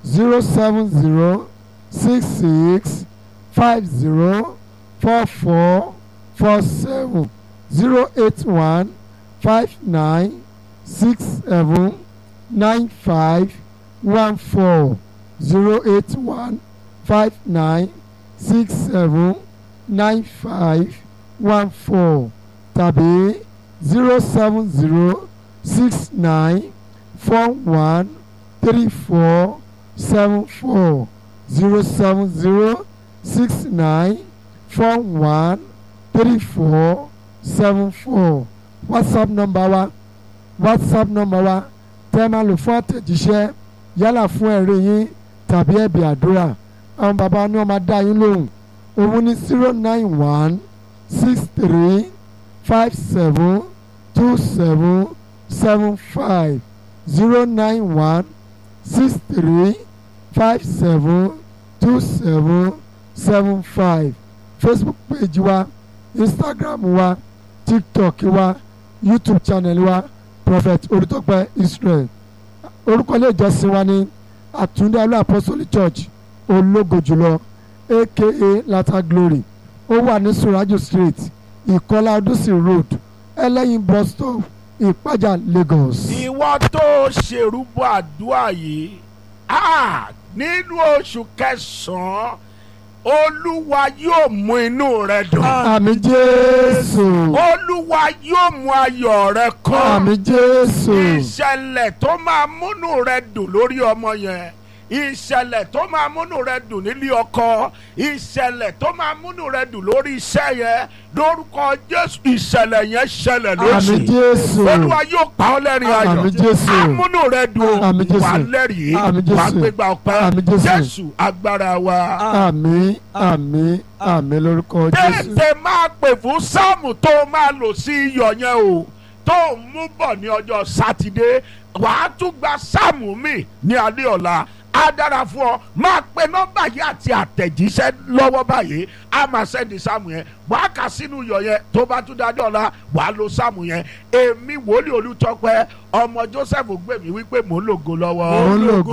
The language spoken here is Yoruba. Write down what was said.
zero seven zero six six five zero four four four seven zero eight one five nine six seven nine five one four zero eight one five nine six seven nine five one four tàbí zero seven zero six nine four one three four seven four zero seven zero six nine four one three four seven four whatsapp number wa whatsapp number wa tẹ́ ẹ máa lò fún àtẹ̀jíṣẹ́ yálà fún ẹ̀rí yín tàbí ẹ̀bì àdúrà àwọn bàbá ni wọ́n máa dá yín lóhùn òun ní zero nine one six three five seven two seven seven five zero nine one six three five seven two seven seven five facebook page wa instagram wa tiktok wa youtube channel wa prophet olùtọ́pẹ́ israel orúkọ ilé ìjọsìn wa ní àtúndé alú apostolic church ológo jùlọ aka lata glory ó wà ní surajo street ìkọlá ọdúnsì road ẹlẹ́yin bus stop ìpájà lagos. ìwọ tó ṣèrúbọ àdúrà yìí ah, nínú oṣù kẹsàn-án olúwa yóò mú inú rẹ dùn àmì jésù olúwa yóò mú ayọ̀ rẹ kún àmì jésù ìṣẹ̀lẹ̀ tó máa múnú rẹ dùn lórí ọmọ yẹn ìṣẹ̀lẹ̀ tó máa múnú rẹ dùn nílé ọkọ ìṣẹ̀lẹ̀ tó máa múnú rẹ dùn lórí iṣẹ́ yẹn lórúkọ jésù ìṣẹ̀lẹ̀ yẹn ṣẹlẹ̀ àmì lóṣù jésù olúwa yóò pa ọ́ lẹ́rìn ayọ̀ àmì jésù amúnú rẹ dùn Àmì Jésù. wà lẹ́rìí Àmì Jésù. wà gbégbá ọpẹ́ Àmì Jésù. jésù agbára wa. àmì àmì àmì lórúkọ jésù tètè máa pè fún sáàmù tó máa lò sí iyọ̀ yẹn o tó ń mú bọ̀ ní ọjọ́ sátidé wàá tún gba sáàmù mi ní alẹ́ ọ̀la á dára fún ọ máa pe nọ́mbà yìí àti àtẹ̀jíṣẹ́ lọ́wọ́ báyìí á máa sẹ́ndì sáàmù yẹn wàá kà sínú iyọ̀ yẹn tó bá tún dájọ́ ọ̀la wàá lo sáàmù yẹn èmi wòlíì olùtọ́pẹ́ ọmọ joseph gbèmí wípé mò ń lògo lọ́wọ́ Mò ń lògo